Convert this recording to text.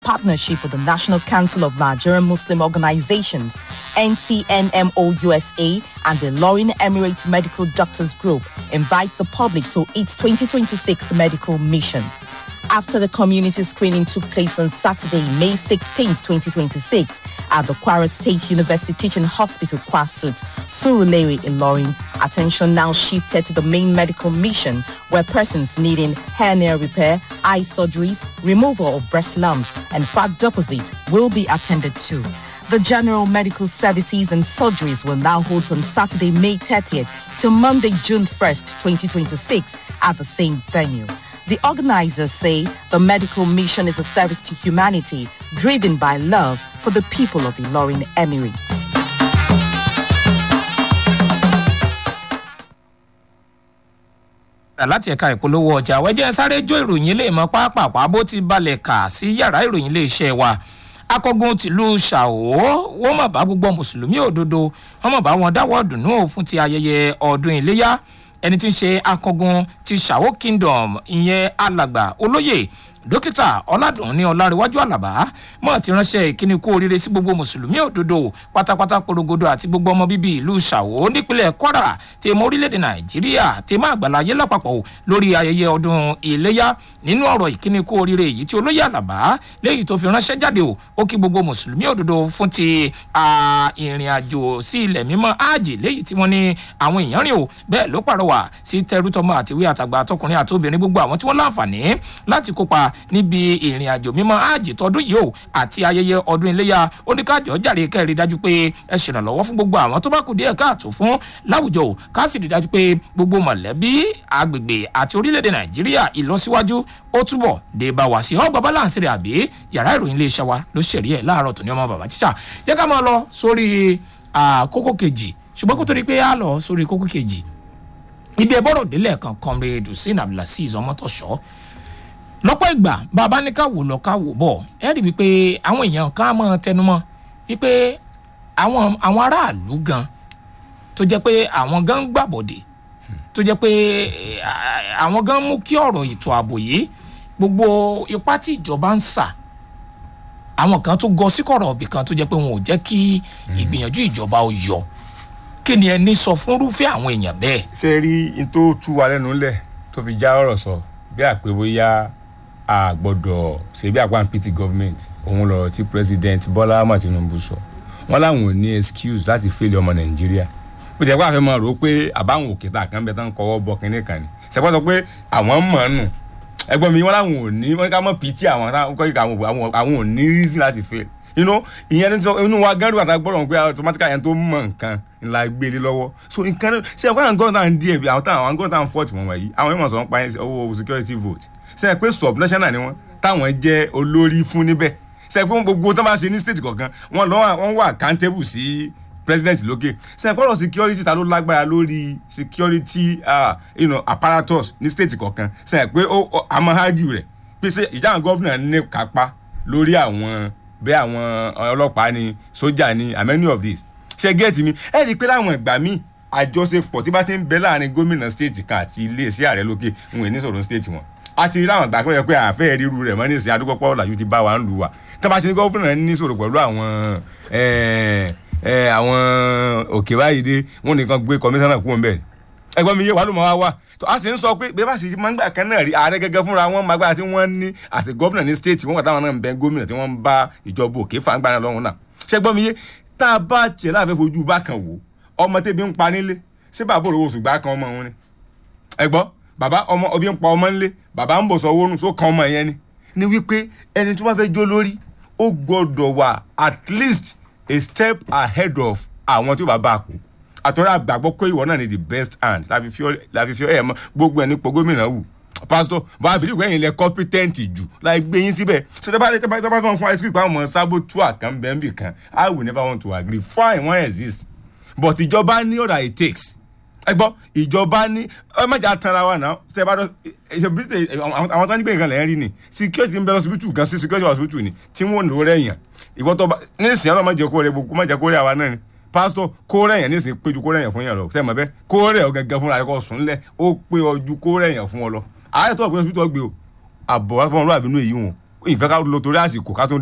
partnership with the National Council of Nigerian Muslim Organizations, NCNMO USA, and the Lorin Emirates Medical Doctors Group invites the public to its 2026 medical mission. After the community screening took place on Saturday, May 16, 2026, at the Kwara State University Teaching Hospital, Kwasut, Surulere in Lorin, attention now shifted to the main medical mission where persons needing hernia repair, eye surgeries, removal of breast lumps, and fat deposit will be attended to. The general medical services and surgeries will now hold from Saturday, May 30th to Monday, June 1st, 2026 at the same venue. The organizers say the medical mission is a service to humanity driven by love for the people of the Ilorin Emirates. láti ẹ̀ka ìpolówó ọjà wẹ́jẹ́ sáré jó ìròyìn ilé ìmọ̀ pápápá bó ti balẹ̀ kà sí yàrá ìròyìn ilé iṣẹ́ wa akọgun tìlú ṣàwó wọ́n mọ̀ bá gbogbo mùsùlùmí òdodo wọ́n mọ̀ bá wọn dáwọ́ dùnú fún ti ayẹyẹ ọdún iléyà ẹni tí ń ṣe akọgun ti ṣàwó kingdom ìyẹn alàgbà olóyè dókítà ọládùn ní ọlárẹwájú àlàbá mọ ti ránṣẹ ìkíni kú oríire sí gbogbo mùsùlùmí òdodo pátápátá porogodo àti gbogbo ọmọ bíbí ìlú ṣàwó nípínlẹ kwara tèmọ orílẹèdè nàìjíríà tèmọ àgbàláyé lápapọ lórí ayẹyẹ ọdún iléyà nínú ọrọ ìkíni kú oríire èyí tí olóyè àlàbá léyìí tó fi ránṣẹ jáde o ó kí gbogbo mùsùlùmí òdodo fún ti ìrìn àjò sí ilẹ̀ mímọ́ áàjì léyìí tí wọ́n ní àwọn èèyàn rìn o bẹ́ẹ̀ ló pàrọwà sí tẹrútọmọ àtiwé àtàgbà àtọkùnrin àti obìnrin gbogbo àwọn tí wọ́n láǹfààní láti kópa níbi ìrìn àjò mímọ́ áàjì tọdún yìí o àti ayẹyẹ ọdún iléyà oníkàjọ jàre kẹrin dájú pé ẹ ṣèrànlọ́wọ́ fún gbogbo àwọn tó bá kù díẹ̀ káàtó fún láwùjọ o ká sì rí dájú pé gbogbo mọ̀lẹ́bí agbègbè àti orílẹ̀-èdè nàìjíríà ìlọsíwájú ó túbọ̀ dé bá wá sí ọgbà balance rẹ̀ àbí yàrá ìròyìn iléeṣẹ́ wa ló ṣẹ̀rí ẹ̀ láàárọ̀ tó ní ọmọ bàbá tíṣà jẹ́ ká máa lọ sórí kókó kejì ṣùgbọ́n kó tó di pé á lọ sórí kókó kejì ibi ẹ̀bọ́rọ̀ délẹ̀ kan comrade hussein abdulaziz ọmọtọ̀ṣọ́ lọ́pọ̀ ìgbà bàbá ní ká wò lọ ká wò bọ̀ ẹ rí wípé àwọn èèyàn ká mọ́ tẹnumọ́ wípé àwọn àwọn aráàlú gan tó jẹ́ pé àwọn gan ń gbàbọ̀dè tó jẹ́ pé àwọn gan mú kí ọ̀rọ̀ ètò ààbò yìí gbogbo ipá tí ìjọba ń sà àwọn kan tó gọ sí kọ̀rọ̀ ọ̀bì kan tó jẹ́ pé wọn ò jẹ́ kí ìgbìyànjú ìjọba ó yọ kí ni ẹni sọ fúnrúfẹ́ àwọn èèyàn bẹ́ẹ̀. ṣe rí n tó tú wa lẹ́nu lẹ̀ tó fi já ọ̀rọ̀ sọ bí àpè bóyá a gbọ́dọ̀ ṣe bí àpá pt government òun lọ̀rọ̀ tí president bọ́lá ahmed tinubu sọ wọ́n láwọn ò ní excuse láti fẹ́lẹ̀ ọmọ nàìjíríà ó jẹ́ pé àfẹ́ máa rò ó pé àbáwọn òkè tá a kan bẹ tán kọ́wọ́ bọ kínní kan ni ṣẹ́pẹ́ sọ pé àwọn mọ̀ ọ́n nù ẹgbọ́n mi wọ́n láwọn ò ní wọ́n ká mọ̀ pt àwọn àwọn ò ní reason láti fail you know ìyẹn ní sọ inú wa gẹ́rù àtàgbọ́ gbọ́dọ̀ pé automatically yẹn tó mọ̀ nǹkan ńlá gbélé lọ́wọ́ so nǹkan ṣe ẹ̀kọ́ àwọn gọ́ọ̀tà ń díẹ̀ bí àwọn táwọn àwọn gọ́ọ̀tà ń fọ́ọ̀tì wọn wọ̀nyí àwọn ìmọ̀ sọ̀rọ̀ pa owó security vote ṣe é pé subnational ni wọ́n táwọn jẹ́ olórí fún níbẹ̀ ṣe é pé gbogbo tó bá ṣe ní state kọ̀ọ̀kan wọ́n lọ́ wọ́n wà accountable sí president lókè ṣe é pé ọ̀rọ̀ security ta ló lágbára lórí security uh, you know, apparatus ní state kọ̀ọ̀kan ṣe é pé a máa argue rẹ̀ pé ṣe ìjà àwọn gọ́fìnà ní kápá lórí àwọn bẹ́ẹ̀ àwọn ọlọ́pàá ni sójà ni and many of these ṣe gẹ́ẹ̀tì mi ẹ rí i pé láwọn ìgbà míì àjọṣepọ̀ tí bá ti ń bẹ láàrin gómìnà stéètì kan àti iléeṣẹ́ ààrẹ lókè ń wò ní sọ̀rọ̀ stéètì wọn a ti rí láwọn ìgbà kan yẹ pé àfẹ́ ríru rẹ̀ mọ́ ní ìsìn adúgbò pọ̀ làjú ti bá wa ń lù wá tí wọ́n bá ṣe ní gómìnà ní sọ̀rọ̀ pẹ̀lú àwọn àwọn òkè báyìí dé wọ́n nìkan gbé kọmíṣánná kúrò ń bẹ̀ ẹgbọ́n mi yé wàá ló mọ̀ wá wá a sì ń sọ pé bí bá sì máa ń gbà kan náà rí ààrẹ gẹ́gẹ́ fúnra wọn máa gbára tí wọ́n ní àti gómìnà ní stéètì wọn kà táwọn náà ń bẹ gómìnà tí wọ́n ń bá ìjọba òkè fàǹgbà náà lọ́rùn náà ṣẹgbọ́n mi yé tá a bá tiẹ̀ láàfẹ́ fojú bá kan wò ọmọ tẹ́bi ń pa nílé ṣé bàbá òrò oṣù gbá kan ọmọ wọn ni ẹgbọ́n bàbá ọmọ ọbí ń pa ọmọ nílé bàbá ń bọ̀ sọ owó nù só kan ọmọ yẹn ni ni wípé ẹni tó bá fẹ́ jó lórí ó gbọ́dọ̀ wà at least a step ahead of àwọn tí ó bá bá a kú àtọ́rọ́ àgbàgbọ́ pé ìwọ náà ni the best hand láfi fi ẹ̀ mọ́ gbogbo ẹ̀ nípò gómìnà wù pásítọ̀ bá a bìrì wẹ́yìn lẹ kọ́pítẹ́ǹtì jù láì gbé yín síbẹ̀ so tẹ́ bá tẹ́ bá tẹ́ bá fún fún ice cream pa ọmọ sábò tú àkàn bẹ́ẹ̀ bì kan i will never want to agree fine wọ́n exist but ìjọba ní ọ̀dà it takes ẹ gbọ́ ìjọba ní ẹ má jà tanra wa náà tẹ́ bá dọ́ àwọn tó ń gbé nǹkan lẹ́yìn rí ni security ń bẹ lọ́sibítù gan sí security hospital ni tí wọ́n lò rẹ̀ yàn ìwọ́n tó bá ní ìsìn ọlọ́mọ jẹ́ kó rẹ̀ gbogbo má jẹ́ kó rẹ̀ àwa náà ni pásítọ̀ kó rẹ̀ yàn ní ìsìn péjú kó rẹ̀ yàn fún yàn lọ sẹ́ẹ̀ mọ̀ bẹ́ẹ̀ kó rẹ̀ ọ gẹ́gẹ́ fúnra rẹ̀ kó sùn lẹ̀ ó pé ọjú kó rẹ̀ yàn fún ọ lọ ààrẹ tó ọ̀gbìn hospital gbé o àbọ̀ wá fún ọlọ́àbí inú èyí wọn ìfẹ́ ká lo torí àsìkò ká tún